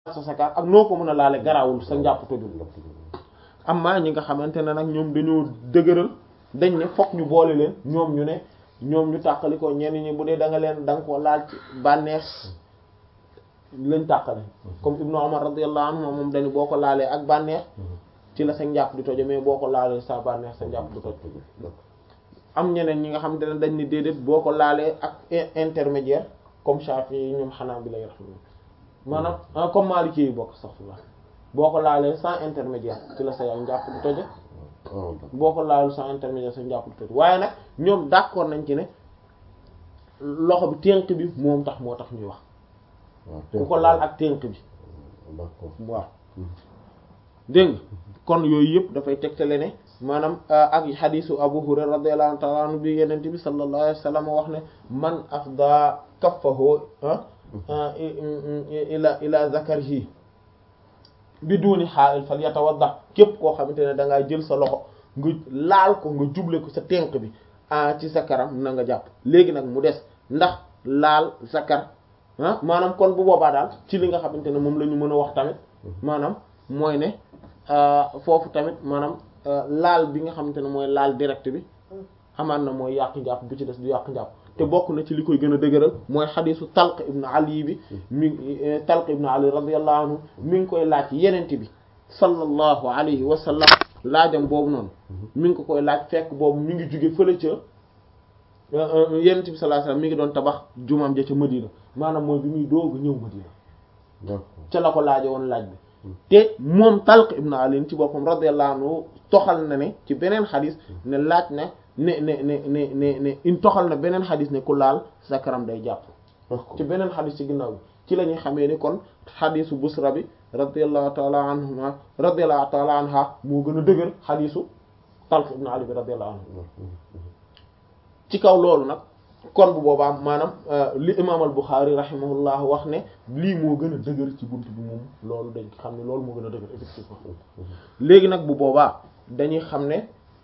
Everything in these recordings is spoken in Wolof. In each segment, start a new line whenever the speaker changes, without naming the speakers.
sa sakar ak noo ko mën a laale garaawul sa njàpp tojul amma ñi nga xamante ne nag ñoom dañoo dëgëral dañ ne fokk ñu boole leen ñoom ñu ne ñoom ñu tàqali ko ñenn ñi bu dee da nga leen da nga ko laal ci bànneex lañ tàqale comme Ibnu Umar radiyallahu anhu moom dañu boo ko laalee ak bànneex ci la sa njàpp di tojo mais boo ko laalee sa bànneex sa njàpp du toj am ñeneen ñi nga xamante ne dañ ni déedéet boo ko laalee ak intermédiaire comme Shafi yi ñoom xanaa bi lay raxma maanaam comme Maliki yi bokk sax la boo ko laalee sans intermédiaire ci la sa yaay njàpp du toje boo ko laalul sans intermédiaire sa njàpp du toj waaye nag ñoom d'accord nañ ci ne loxo bi ténk bi moom tax moo tax ñuy wax ku ko laal ak ténk bi waaw dégg nga kon yooyu yëpp dafay tegtale ne maanaam ak xadisu Abu Hurayra radiyallahu ta'ala anhu bi yeneen bi sallallahu alayhi wa sallam wax ne man afda kaffahu ila ila zakarihi bi duuni xaa'il fal yatawadda képp koo xamante ne da ngaa jël sa loxo nga laal ko nga juble ko sa tenk bi ah ci sa karam na nga jàpp léegi nag mu des ndax laal sa kar ah maanaam kon bu boobaa daal ci li nga xamante ne moom la ñu mën a wax tamit maanaam mooy ne foofu tamit maanaam laal bi nga xamante ne mooy laal direct bi xamaan na mooy yàq njàpp bu ci des du yàq njàpp te bokk na ci li koy gën a dëgëral mooy xadisu Talq ibn Ali bi mi Talq ibn Ali radiyallahu anhu mi ngi koy laaj yenente bi sallallahu alayhi wa sallam laajam boobu noonu mi ngi ko koy laaj fekk boobu mi ngi jóge fële ca yenente bi sallallahu alayhi wa sallam mi ngi doon tabax jumaam ja ca Madina maanaam mooy bi muy doog ñëw Madina ca la ko laaje woon laaj bi te moom Talq ibn Ali ci boppam radiyallahu anhu toxal na ne ci beneen xadis ne laaj na ne ne ne ne ne ne in toxal na beneen xadis ne ku laal sa karam day jàpp ci beneen xadis ci ginnaaw bi ci la ñuy xamee ni kon xadisu Busra bi radiyallahu taala anhuma radiyallahu taala anha moo gën a dëgër xadisu Talq ibn Ali bi radiyallahu anhu ci kaw loolu nag kon bu boobaa maanaam li imaam al Buxaari rahimahullah wax ne lii moo gën a dëgër ci bunt bi moom loolu dañ xam ne loolu moo gën a dëgër effectivement léegi nag bu boobaa dañuy xam ne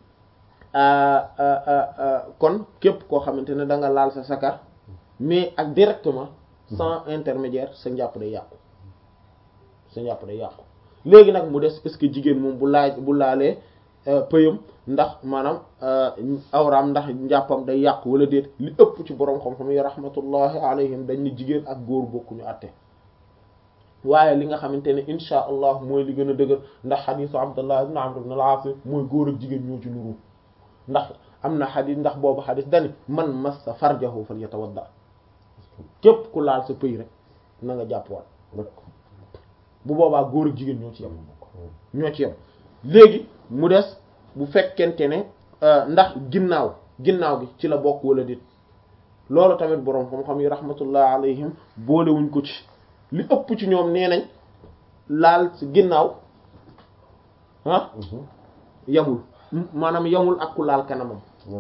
kon képp koo xamante ne da nga laal sa sakar mais ak directement sans intermédiaire sa njàpp day yàqu sa njàpp day yàqu léegi nag mu des est-ce que jigéen moom bu laaj bu laalee pëyam ndax maanaam awraam ndax njàppam day yàqu wala déet li ëpp ci boroom xam-xam yi rahmatullahi alayhim dañ ni jigéen ak góor bokkuñu àtte waaye li nga xamante ne insha allah mooy li gën a dëgër ndax xadisu abdullah ibn amr ibn al-aas mooy góor ak jigéen ñoo ci nuru ndax am na xadis ndax boobu xadis dani man massa farjahu falyatawadda képp ku laal sa pëy rek na nga jàppwaat bu boobaa góor ak jigéen ñoo ci yem ñoo ci yem léegi mu des bu fekkente ne ndax ginnaaw ginnaaw gi ci la bokk wala déet loolu tamit boroom xam-xam yi rahmatullah alayhim boolewuñ ko ci li ëpp ci ñoom nee nañ laal ci ginnaaw ah yamul maanaam yamul ak ku laal kanamam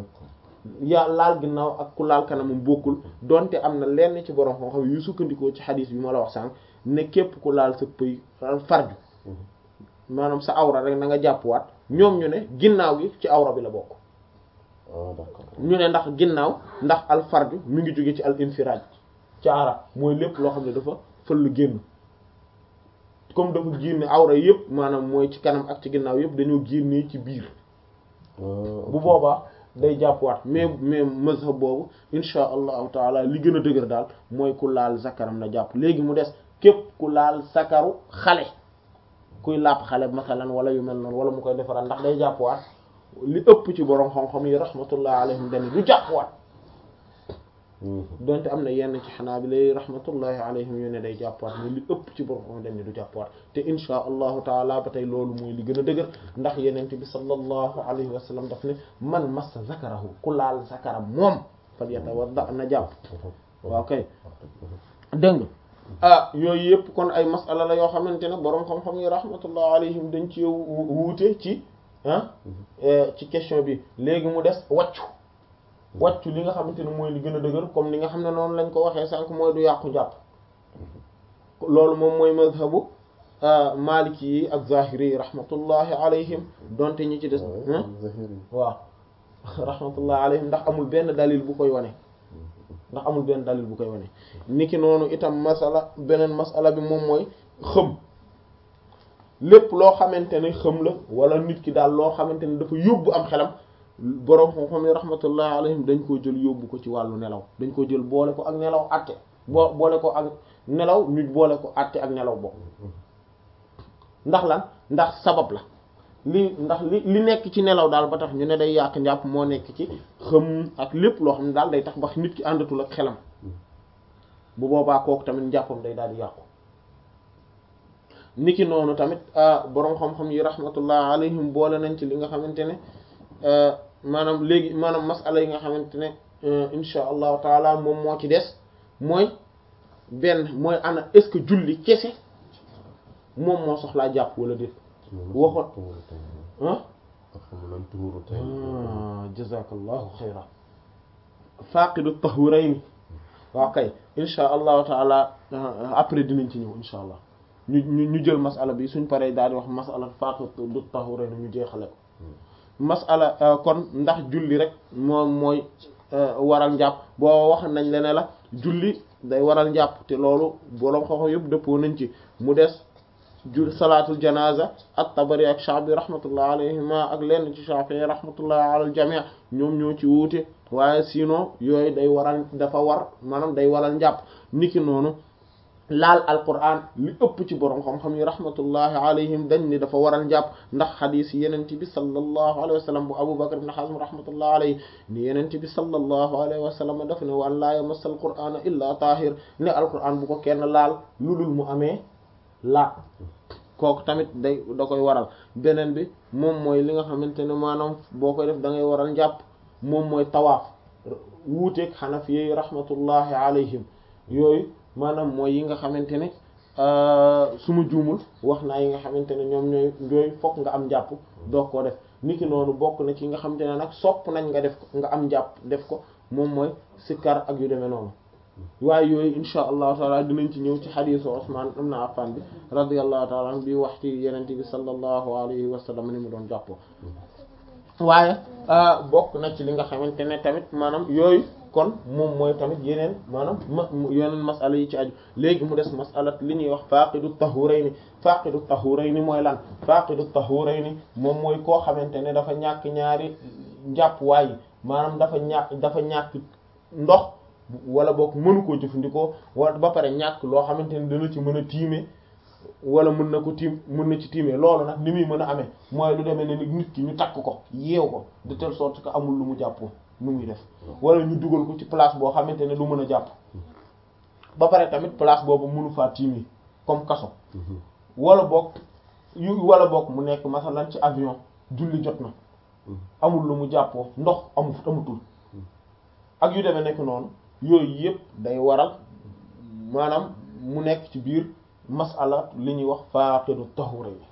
ya laal ginnaaw ak ku laal kanamam bokkul donte am na lenn ci borom xam-xam yu sukkandikoo ci xadis bi ma la wax sànq ne képp ku laal sa pëy farju maanaam sa awra rek na nga jàppwaat ñoom ñu ne ginnaaw gi ci awra bi la bokk ñu ne ndax ginnaaw ndax al farju mi ngi jóge ci al infiraaj ci arab mooy lépp loo xam ne dafa fël génn comme dafa génne awra yëpp maanaam mooy ci kanam ak ci ginnaaw yëpp dañoo génnee ci biir bu boobaa day jàppwaat mais mais mazhab boobu insha allahu taala li gën a dëgër daal mooy ku laal zakaram na jàpp léegi mu des képp ku laal zakaru xale kuy làpp xale masalan wala yu mel noonu wala mu koy defaral ndax day jàppwaat li ëpp ci borom xam-xam yi rahmatullah alayhim dañ du jàppwaat donte am na yenn ci xanaabila rahmatullahi alayhim yu ne day jàppwaat mais li ëpp ci borom xam dañ ne du jàppwaat te insha allahu taala ba tey loolu mooy li gën a dëgër ndax yenent bi sallallahu alayhi wa sallam daf ne man massa zakarahu ku laal zakaram moom fal yatawadda na jàpp waaw kay dégg nga ah yooyu yëpp kon ay masala la yoo xamante ne boroom xam-xam yi rahmatullah alayhim dañ ci wuute ci ah ci question bi léegi mu des wàccu wàccu li nga xamante ne mooy li gën a dëgër comme li nga xam ne noonu lañ ko waxee sànq mooy du yàqu jàpp loolu moom mooy mazhabu maliki yi ak zahiri yi rahmatullahi alayhim donte ñi ci des waaw rahmatullahi alayhim ndax amul benn dalil bu koy wane ndax amul benn dalil bu koy wane niki noonu itam masala beneen masala bi moom mooy xëm lépp loo xamante ne xëm la wala nit ki daal loo xamante ne dafa yóbbu am xelam boroom xam-xam yi rahmatullah alayhim dañ koo jël yóbbu ko ci wàllu nelaw dañ ko jël boole ko ak nelaw àtte boo boole ko ak nelaw ñu boole ko àtte ak nelaw bokk ndax lan ndax sabab la li ndax li li nekk ci nelaw daal ba tax ñu ne day yàq njàpp moo nekk ci xëm ak lépp loo xam ne daal day tax ba nit ki àndatul ak xelam bu boobaa kooku tamit njàppam day daal di yàqu niki noonu tamit boroom xam-xam yi rahmatullah alayhim boole nañ ci li nga xamante ne maanaam léegi maanaam masala yi nga xamante ne insha allahu taala moom moo ci des mooy benn mooy ana est-ce que julli kese moom moo soxlaa jàpp wala déet waxoon ah jazakallahu xayran faqidu tahurayni waaw kay insha allahu taala après dinañ ci ñëw insha allah ñu ñu ñu jël masala bi suñ paree daal di wax masala faqidu tahurayni ñu jeexale ko masala kon ndax julli rek moom mooy waral njàpp boo wax nañ le ne la julli day waral njàpp te loolu boroom xoxo yëpp dëppoo nañ ci mu des jul salaatul janaza at-Tabari ak Sha'bi rahmatullah alayhima ak lenn ci Shafi'i rahmatullah ala al-jami' ñoom ñoo ci wuute waaye sinon yooyu day waral dafa war maanaam day waral njàpp niki noonu laal alquran li ëpp ci borom xam-xam yi rahmatullahi alayhim dañ ni dafa waral njàpp ndax xadiis yenent bi sallallahu alayhi wa sallam bu Abu Bakr ibn Hazm rahmatullahi alayhi ni yenent bi sallallahu alayhi wa sallam daf ne wan laa yamassa alqur'ana illa tahir ne alquran bu ko kenn laal lu dul mu amee laa kooku tamit day da koy waral beneen bi moom mooy li nga xamante ne maanaam boo koy def da ngay waral njàpp moom mooy tawaaf wuuteeg xanafi yi rahmatullahi alayhim yooyu maanaam mooy yi nga xamante ne su ma juumul wax naa yi nga xamante ne ñoom ñooy ñooy fokk nga am njàpp doo koo def niki noonu bokk na ci nga xamante ne nag sopp nañ nga def ko nga am njàpp def ko moom mooy sikkar ak yu demee noonu waaye yooyu insha allahu taala dinañ ci ñëw ci xadiisu Usmaan ibn Affan bi radiyallahu taala an bi wax ci yenente bi sallallahu alayhi wa sallam ni mu doon jàppoo waaye bokk na ci li nga xamante ne tamit maanaam yooyu kon moom mooy tamit yeneen maanaam ma yeneen masala yi ci aju léegi mu des masalat li ñuy wax faqidu tahurayni faqidu tahurayni mooy lan faqidu tahurayni moom mooy koo xamante ne dafa ñàkk ñaari njàpp waaye maanaam dafa ñàkk dafa ñàkk ndox wala boog mënu koo jëfandikoo wala ba pare ñàkk loo xamante ne dana ci mën a tiime wala mën na ko tiim mën na ci tiimee loolu nag ni muy mën a amee mooy lu demee ne nit ki ñu takk ko yeew ko de telle sorte que amul lu mu jàppoo nu muy def wala ñu dugal ko ci place boo xamante ne du mën a jàpp ba pare tamit place boobu mënu faa tiimee comme kaso wala boog yu wala boog mu nekk masalan ci avion julli jot na amul lu mu jàppoo ndox amul amutul ak yu demee nekk noonu yooyu yëpp day waral maanaam mu nekk ci biir masala li ñuy wax faaqidu tahura yi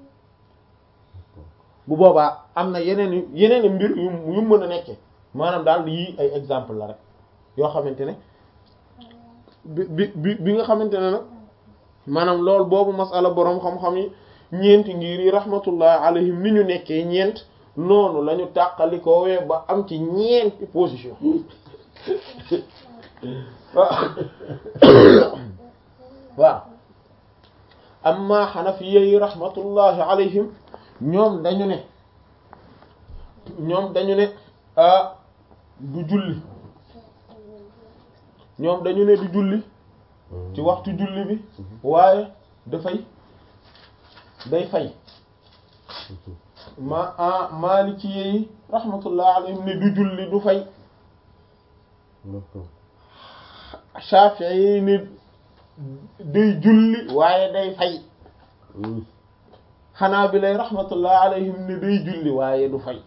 bu boobaa am na yeneen yeneen mbir yu yu mën a nekkee maanaam daal yii ay exemple la rek yoo xamante ne bi bi bi nga xamante ne nag maanaam loolu boobu masala boroom xam-xam yi ñeenti ngir yi rahmatullah alayhim ni ñu nekkee ñeent noonu la ñu tàqalikoowee ba am ci ñeenti position waaw amma xanafiya yi rahmatullahi alayhim ñoom dañu ne ñoom dañu ne ah du julli ñoom dañu ne du julli ci waxtu julli bi waaye dafay day fay ma ah maliki yi rahmatullahi alayhim ne du julli du fay Shafi'i yi ne day julli waaye day fay xanaa bi lay rahmatullah alayhim ne day julli waaye du fay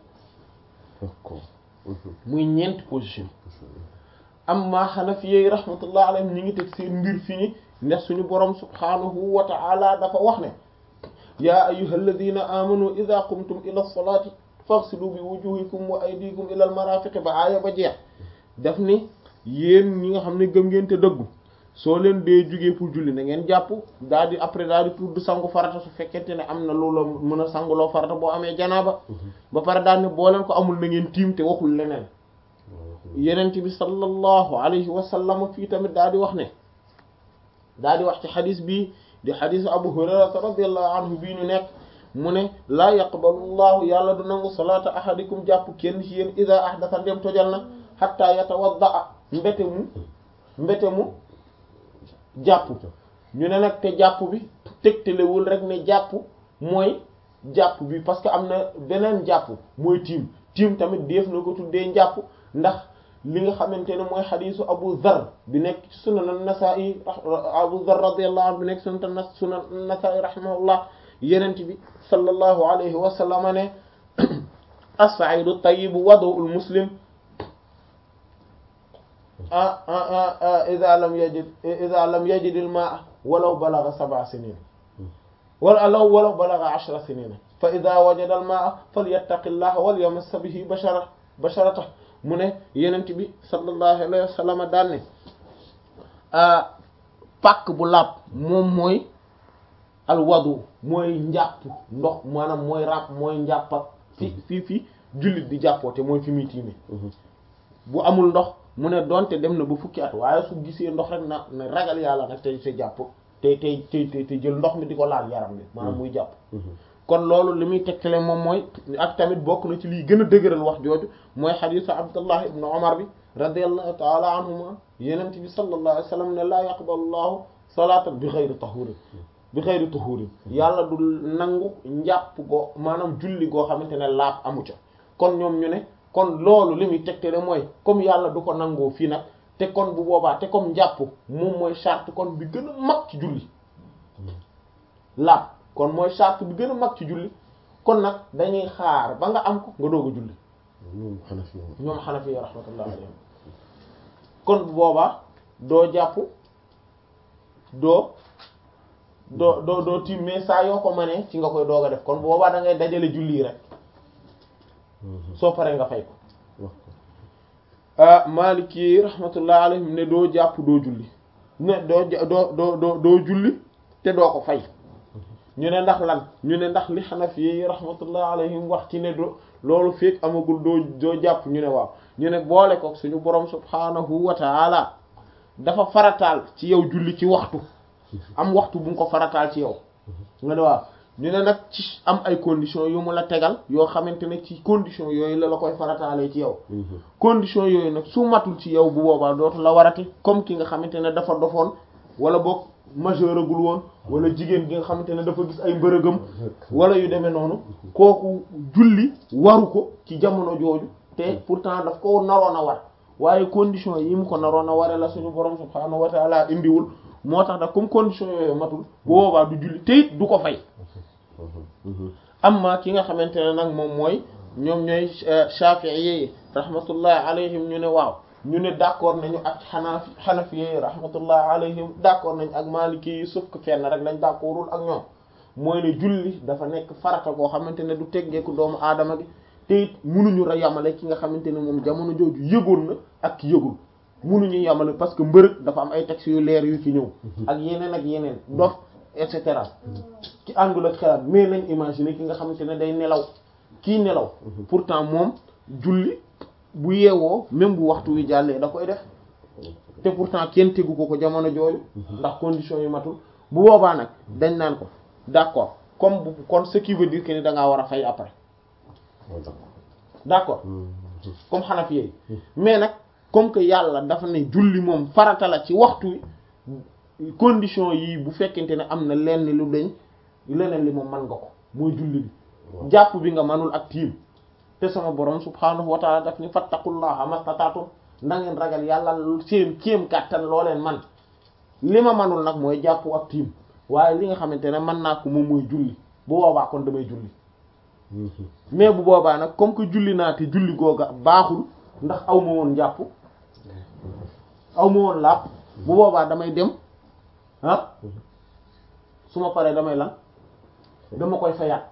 muy ñeenti position amma Hanafiyyi rahmatullah alayhim ñi ngi teg seen mbir fi ñi ndax suñu borom subhanahu wa ta'ala dafa wax ne yaa ayyuhal ladhina amanu idha qumtum ila salati faghsilu bi wujuhikum wa aydikum ila al marafiq ba aaya ba jeex daf ni yéen ñi nga xam ne gëm ngeen te dëggu soo leen dee jugee pour julli na ngeen jàpp daal di après daal di tudd sangu farata su fekkente ne am na loolu mën a sanguloo farata boo amee janaaba ba pare daal ne boo leen ko amul na ngeen tiim te waxul leneen yenent bi sallallahu alayhi wa sallam fii tamit daal di wax ne daal di wax ci xadis bi di xadisu abu hurairata radiallahu anhu bii ñu nekk mu ne laa yaqbalu llahu yàlla du nangu salaata ahadikum jàpp kenn ci yéen ida ahdasa ndem tojal na xatta yatawadda mbete mu mbete mu jàpp ñu ne nag te jàpp bi tegtalewul rek ne jàpp mooy jàpp bi parce que am na beneen jàpp mooy tiim tiim tamit def na ko tuddee njàpp ndax li nga xamante ne mooy xadiisu Abu Dharr bi nekk ci sunan an-Nasa'i Abu Dharr radiyallahu anhu bi nekk sunan sunan an-Nasa'i rahimahullah yenent bi sallallahu alayhi wa sallam ne as-sa'idu tayyibu wadu'ul muslim idha lam yajid idha lam yajid al-ma'a walaw balagha sab'a sinin wala law walaw balagha ashra sinin fa idha wajada al-ma'a falyattaqillaha wal yamass bihi bashara basharatahu mu ne yenent bi sallallahu alayhi wa sallam daan ne pàkk bu laab moom mooy alwadu mooy njàpp ndox maanaam mooy ràpp mooy njàpp ak fi fii fi jullit di jàppoote mooy fi muy tiime bu amul ndox mu ne donte dem na ba fukki at waaye su gisee ndox rek na na ragal yàlla nag tey te jàpp te tey tey te jël ndox mi di ko laal yaram bi maanaam muy jàpp kon loolu li muy tegtale moom mooy ak tamit bokk na ci liy gën a dëgëral wax jooju mooy xadiisu abdullah ibnu omar bi radiallahu taala anhuma yenent bi sallallahu alayhi wa sallam ne laa yaqbalu llahu salaatan bi xayri tahurin bi xayri tahurin yàlla du nangu njàpp goo maanaam julli goo xamante ne laab amu ca kon ñoom ñu ne kon loolu li muy tegtale mooy comme yàlla du ko nangoo fii nag te kon bu boobaa te comme njàpp moom mooy charte kon bi gën a mag ci julli laab kon mooy charte bi gën a mag ci julli kon nag dañuy xaar ba nga am ko nga doog a julli
ñoom xanafi
ñoom xanafi yi rahmatullah alayhim kon bu boobaa doo jàpp doo doo doo doo tiim mais saa yoo ko mënee ci nga koy doog a def kon bu boobaa da ngay dajale julli yi rek soo paree nga fay ko ah Maliki rahmatullah alayhim ne doo jàpp doo julli ne doo doo doo doo doo julli te doo ko fay ñu ne ndax lan ñu ne ndax li Hanafi yi rahmatullah alayhim wax ci ne do loolu fekk amagul doo doo jàpp ñu ne waaw ñu ne boole ko suñu borom subhanahu wa taala dafa farataal ci yow julli ci waxtu am waxtu bu nga ko farataal ci yow nga ne waaw ñu ne nag ci am ay conditions yu mu la tegal yoo xamante ne ci conditions yooyu la la koy farataalee ci yow conditions yooyu nag su matul ci yow bu boobaa dootu la warati comme ki nga xamante ne dafa dofoon wala boog majeur agul woon wala jigéen gi nga xamante ne dafa gis ay mbërëgam wala yu demee noonu kooku julli waru ko ci jamono jooju te pourtant daf ko naroon a war waaye conditions yi mu ko naroon a ware la suñu borom subhaanahu wa taala indiwul moo tax nag comme conditions yooyu matul bu boobaa du julli te it du ko fay amma ki nga xamante ne nag moom mooy ñoom ñooy Shafi'i yi rahmatullah alayhim ñu ne waaw ñu ne d'accord nañu ak xanafi xanafi yi rahmatullah alayhim d'accord nañ ak maliki yi sauf que fenn rek lañ d'accordul ak ñoom mooy ne julli dafa nekk farata koo xamante ne du teggeeku doomu aadama gi te it munuñu ra yamale ki nga xamante ne moom jamono jooju yëgoon na ak ki yëgul munuñu yamale parce que mbërëg dafa am ay textes yu leer yu ci ñëw ak yeneen ak yeneen dof et cetera ci àndul ak xelaat mais nañ imaginer ki nga xamante ne day nelaw kii nelaw pourtant moom julli bu yeewoo même bu waxtu wi jàllee da koy def te pourtant kenn tegu ko ko jamono jooju ndax conditions yi matul bu boobaa nag dañ naan ko d'accord comme bu kon ce qui veut dire que ni da ngaa war a fay après d'accord comme Hanafi yi mais nag comme que yàlla dafa ne julli moom farata la ci waxtu wi condition yi bu fekkente ne am na lenn lu dañ leneen li moom man nga ko mooy julli bi jàpp bi nga manul ak tiim te sama borom subhaanahu wa taala daf ni fattaqullaha mastataatum na ngeen ragal yàlla seen kéem kàttan loo leen man li ma manul nag mooy jàpp ak tiim waaye li nga xamante ne mën naa ko moom mooy julli bu boobaa kon damay julli mais bu boobaa nag comme que julli naa te julli googa baaxul ndax aw ma woon jàpp aw ma woon laab bu boobaa damay dem ah su ma paree damay lan dama koy fayaat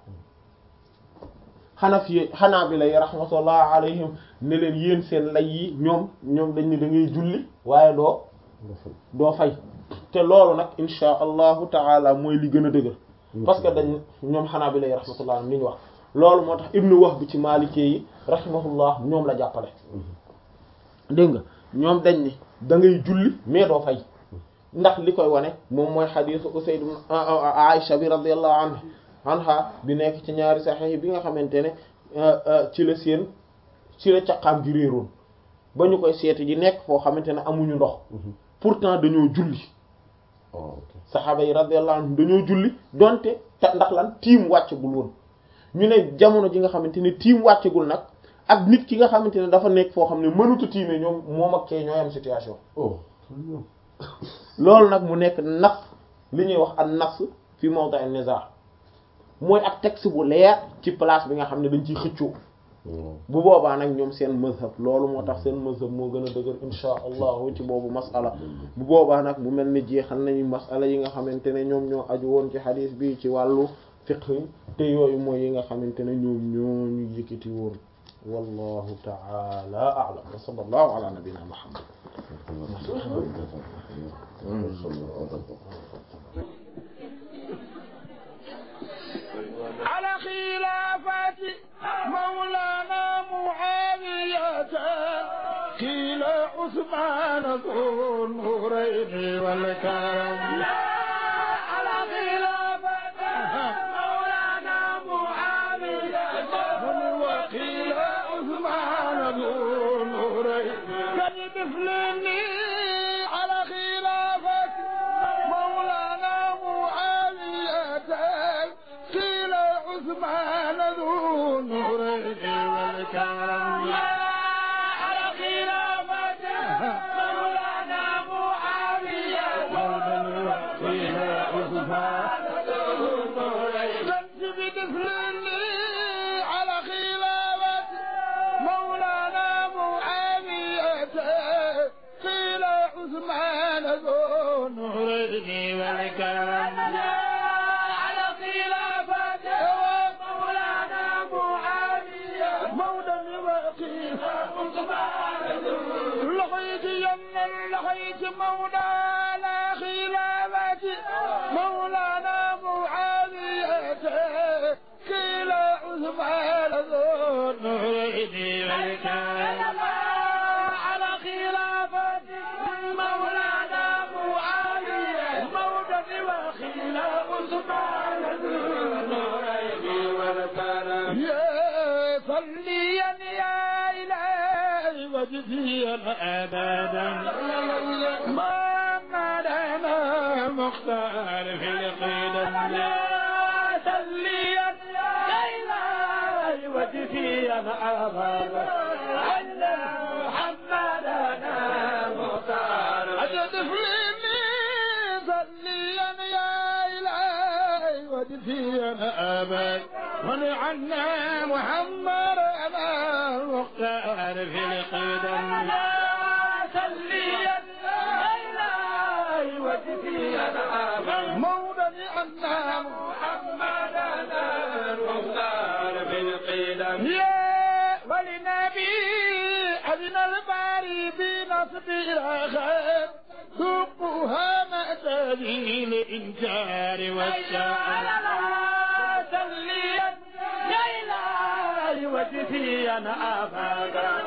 Hanafi Hanabila yi rahmatullah alayhim ne leen yéen seen lay yi ñoom ñoom dañ ne da ngay julli waaye doo doo fay te loolu nag insha allahu taala mooy li gën a dëgër parce que dañ ñoom Hanabila yi rahmatullah alayhim li ñu wax loolu moo tax Ibnu Wahb ci Maalikee yi rahimahullah ñoom la jàppale dégg nga ñoom dañ ne da ngay julli mais doo fay ndax li koy wane moom mooy xadiisu Usayd Aisha bi radiyallahu anha anha bi nekk ci ñaari saxiix bi nga xamante ne ci la seen ci la caqaam gi réeroon ba ñu koy seeti ji nekk foo xamante ne amuñu ndox pourtant dañoo julli saxaaba yi radiyallahu anhum dañoo julli donte te ndax lan tiim wàccagul woon ñu ne jamono ji nga xamante ne tiim wàccagul nag ak nit ki nga xamante ne dafa nekk foo xam ne mënuta tiimee ñoom moom ak kee ñooy am situation loolu nag mu nekk nas li ñuy wax an nas fi mawdi' an-nizaa mooy ak texte bu leer ci place bi nga xam ne dañ ciy xëccoo bu boobaa nag ñoom seen mazhab loolu moo tax seen mazhab moo gën a dëgër insha allahu ci boobu masala bu boobaa nag mu mel ni jeexal nañu masala yi nga xamante ne ñoom ñoo aju woon ci xadiis bi ci wàllu fiqh te yooyu mooy yi nga xamante ne ñoom ñoo ñu yëkkati woon wallahu ta'ala a'lam wa sallallahu ala nabiyyina muhammad
على خلافة مولانا معاوية قيل عثمان ذو النورين والكرم على خلافة مولانا معاوية وقيل عثمان ذو النورين كالمثلني على خلافة مولانا معاوية قيل عثمان ذو النورين والكرم على خلافة مولانا معاوية قيل عثمان ذو النورين بمثلني على خلافة مولانا معاوية قيل عثمان ذو النورين والكرم على خلافة مولانا معاوية مولا وقيل عثمان ذو لقيت يمن لقيت مولانا خلافة مولانا معاوية قيل عثمان ذو النورين والكرم على خلافة مولانا معاوية مولا وقيل عثمان ذو النورين والكرم يا صليا يا إلهي وجزيا أبدا ما مدنا مختار في القدم يا صليا يا إلهي وجزيا أبدا أن محمدنا مختار أجد فلني صليا يا إلهي وجزيا أبدا ونعنا محمد أنا المختار في القدم صليا إلهي وجزيا مولى عنا محمد أنا المختار في القدم يا ولنبي أذن الباري بنصب الأخير ذوقها ما تلي الإنكار والشعر تليا يا إلهي وجهي أنا أبدا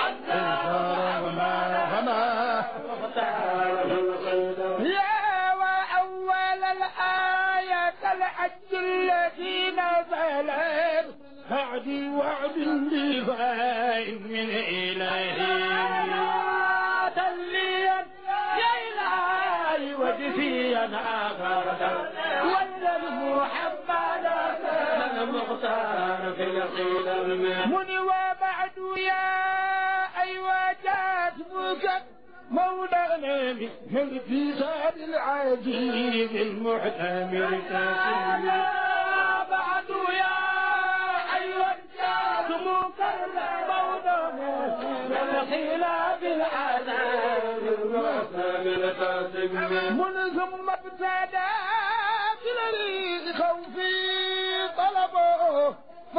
يا وأول الآية الحج التي نزلت بعد وعد بفاء من إلهي تليا يا إلهي وجهي أنا أبدا والنبي محمد المختار في القدم من وبعد يا أيوة جاتبك مولانا من في زاد العجيب المحتمل كاسم بعد يا أيوة جاتبك مولانا من خلاف العذاب المحتمل كاسم من ثم ابتدى في خوفي طلبه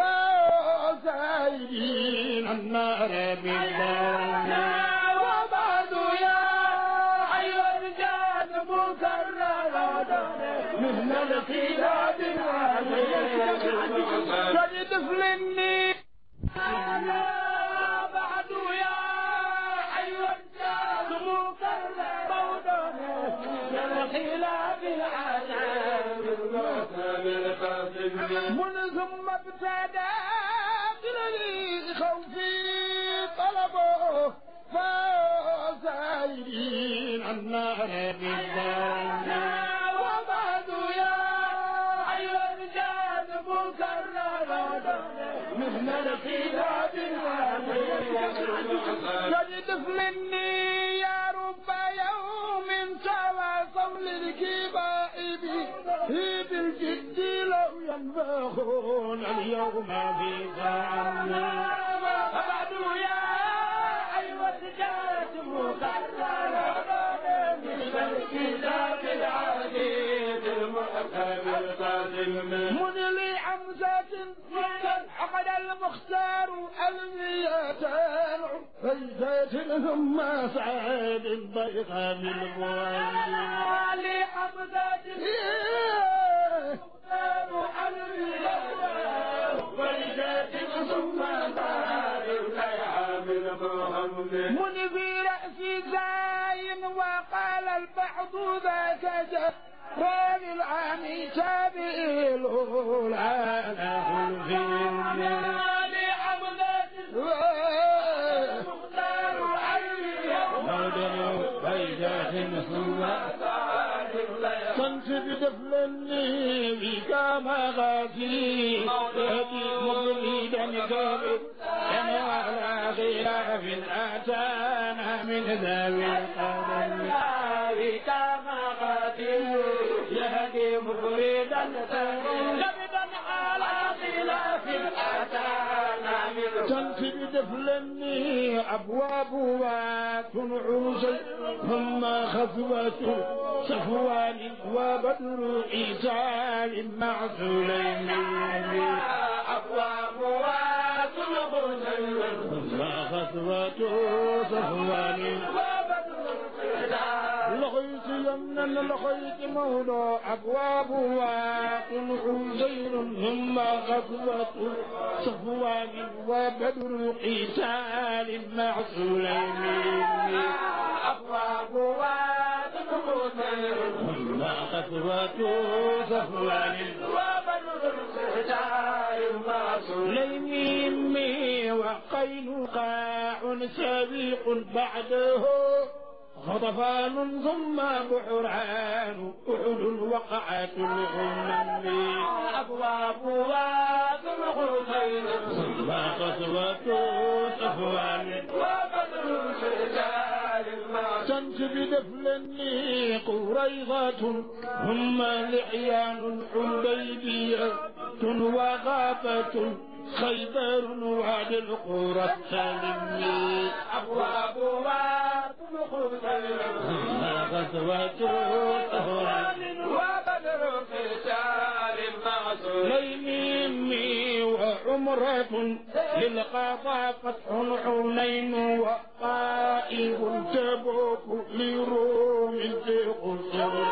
فسائلين النار بالله وبعد يا أيها الرجال مكرر من الخلاف العظيم قد تفلني بعد يا أيها الرجال مكرر الخلاف العذاب من ثم ابتدى لي خوفي طلبه فسائلين النار بالدار وبعد يا أيها الرجال مكرر من الخلاف تجد مني يا رب يوم تواصوا للكبائب في بالجد لو ينفخون اليوم في زعمنا وبعد يا أيها الرجال مكرر من الكتاب العزيز المحكم القاسم من لي حمزة حقد المختار الميتان فيزة ثم سعيد البيضاء بالغوالي لي حمزة من في رأسي زاين وقال البعض ذاك جبار العام تابيل لا له في كنت بدفلني بك مغازي يدي مبريدا كبير أنا على خلاف أتانا من ذوي القدم بك مغازي يهدي مبريدا كبيرا على خلاف أتانا من تنفي بدفلني أبوابها تنعوزي ثم خفوة صفوان وبدر عيسى مع سليمان أبوابها تنعوزي ثم خفوة صفوان لغيت يمنا لغيت موضع أبوابها عزير ثم غزوة صفوان وبدر قتال مع سليمان أبوابها ثم غزوة صفوان وبدر قتال مع سليمان وقينقاع سبيق بعده غطفان ثم بحران أحد وقعت الغمم أبوابها ثم خزين ثم قصوة صفوان وبدر الرجال تنسب دفلني قريضة ثم لحيان حديبية وغابة خيبر وعد القرى السلمي أبوابها ما غزوة طهران وبدر قتال مع سليمي وعمرة للقضاء فتح حنين وقائب تبوك لروم في قصر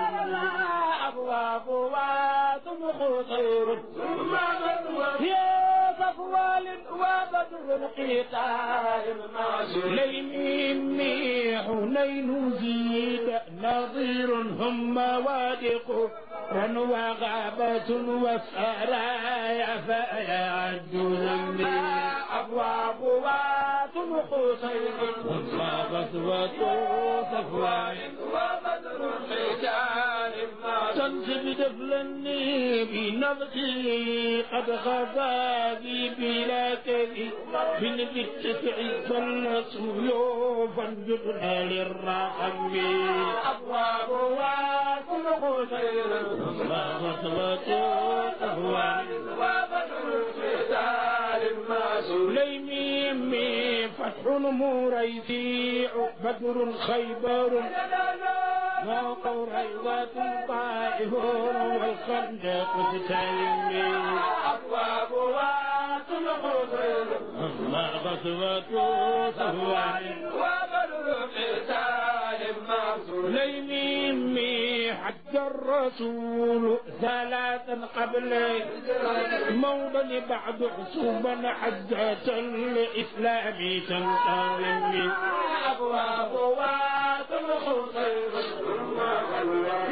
أبوابها ثم خطير ثم يا صفوان وبدر القتال مع سليم حنين زيد نظير هم وادق وغابة وسرايا فيعد ذنبي أبوابها خصير ثم غزوة صفوان وبدر القتال تنسب دفلني بنفسي قد غزا بي بلا كذب من بالتسع صلى سيوفا جبنا للرحم أبوابها كل خسير ثم غزوة صفوان وبدر القتال مع سليم فتح مريسيع بدر خيبر موقع ريضة طائف والخندق تسلمي أبوابها تلقصر أما غزوة صفوان وبدر قتال مع سليم حج الرسول ثلاثا قبل موضا بعد حسوبا حجة الإسلام تنتظم أبوابها تلقصر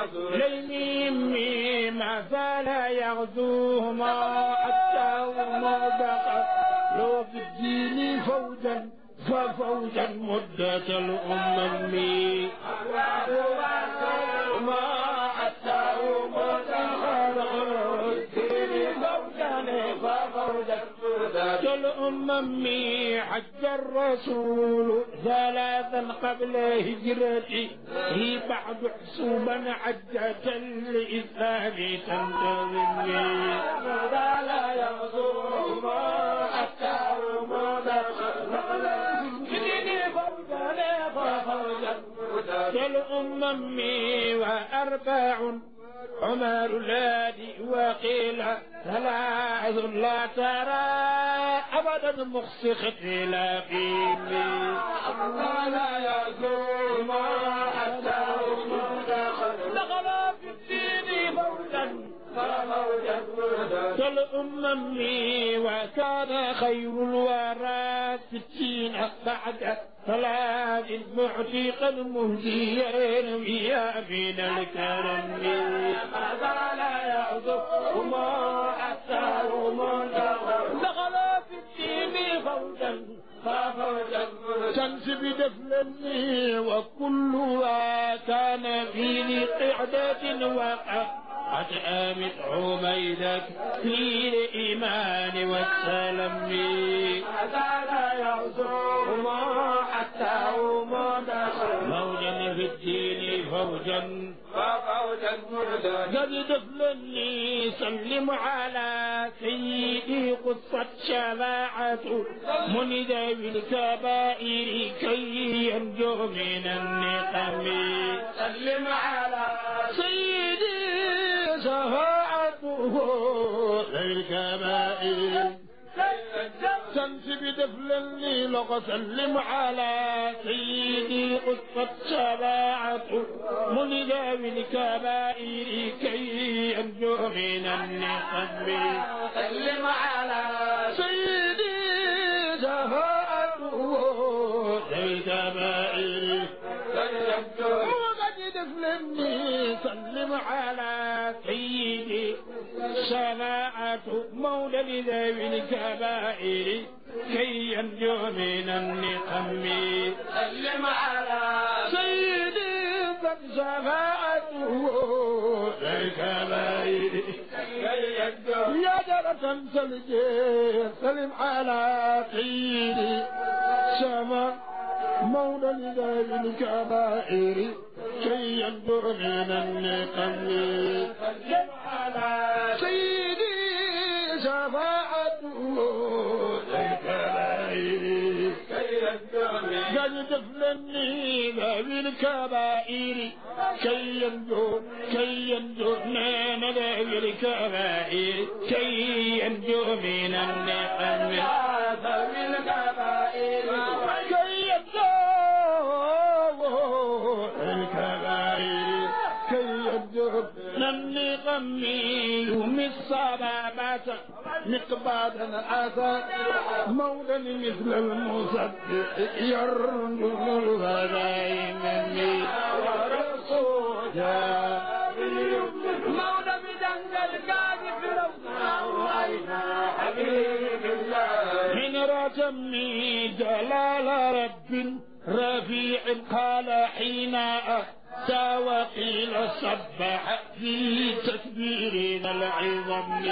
ليمي ما زال يغزوهما حتى وما بقى لو في الدين فوجا ففوجا مدة الأمم ما حتى وما الأمم حج الرسول ثلاثا قبل هجرتي هي بعد حسوبا حجة الإسلام تنتظمني لا يغزو ما حتى كالأمم وأربع عمر الذي وقيل ثلاث لا ترى أبدا مخصي اختلافي لا يزول ما حتى دخل في الدين فوجا كالأمم وكان خير الورى ستين بعد ثلاث معتقا مهديا يا من الكرم ماذا لا يعذر وما حتى وما دخل في الدين فوجا ففوجا شمس بدفلني وكلها كان في قعدة وقع قد آمت عبيدك في الإيمان والسلم هذا لا يعذر ما حتى وما دخل موجا في الدين فوجا ففوجا مردا قد دفلني سلم على سيدي قصة شفاعة مند بالكبائر كي ينجو من النقم سلم على سيدي شفاعته للكبائر شمس بدفلني لغ سلم على سيدي قصة شفاعته ملد بالكبائر كي ينجو من النقم سلم على سيدي شفاعته للكبائر وقد دفلني سلم على سيدي شفاعة مولى ذوي الكبائر كي ينجو من النقم سلم على سيدي قد شفاعته للكبائر يا جرة سلجي سلم على سيدي شفاعة مولى لذوي الكبائر كي ينجو من النقم سلم على سيدي شفاعته للكبائر قد دفلني ذوي الكبائر كي ينجو كي ينجو من ذوي الكبائر كي ينجو من النقم ذوي الكبائر كي ينجو الكبائر كي ينجو من النقم يوم الصبابة مقبادا أتى مولا مثل المصدق يرجو الغنائم ورسولا مولا بدنج الكاذب روضنا حبيب الله من رتمي جلال رب رفيع قال حين أتى وقيل صبح في تكبيرنا العظم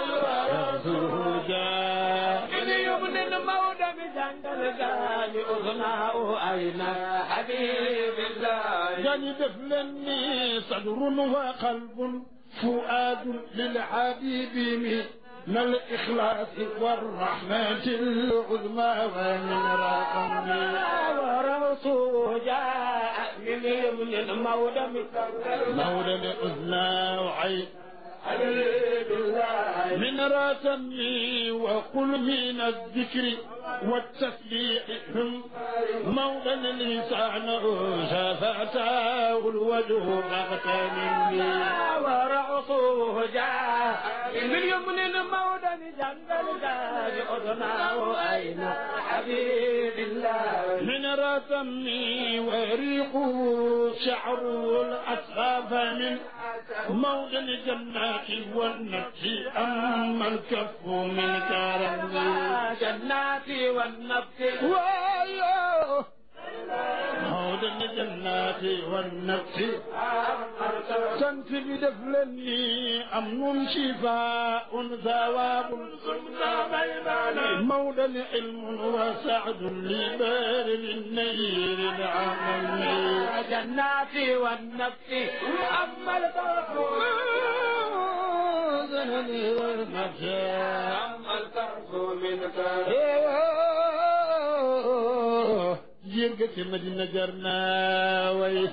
زهودا من يمن المولى بجنب الغالي أغناء أين حبيب الله جاني دفلني صدر وقلب فؤاد للحبيب من الإخلاص والرحمة العظمى ومن رقم ورسول جاء من يمن المولى مولى أذنى وعين من راسمي وقل من الذكر والتسبيح موضع اللسان شفاته الوجه مغتنمي ورعصه جاء mbir yomb ne na Maodo mi jàngal gaañu odonaawo ayna habibillah من رتمي وريقه شعره الأسفاف من موضع الجنات والنفس أما الكف من كرم الجنات والنفس وايوه موضع الجنات والنفس تنتي بدفلني أمن شفاء ثواب موضع علم وسعد لبار النير العمل جنات والنفس أما الكرف والنفس أما الكرف من كرف يرقى مدينة جرنا وي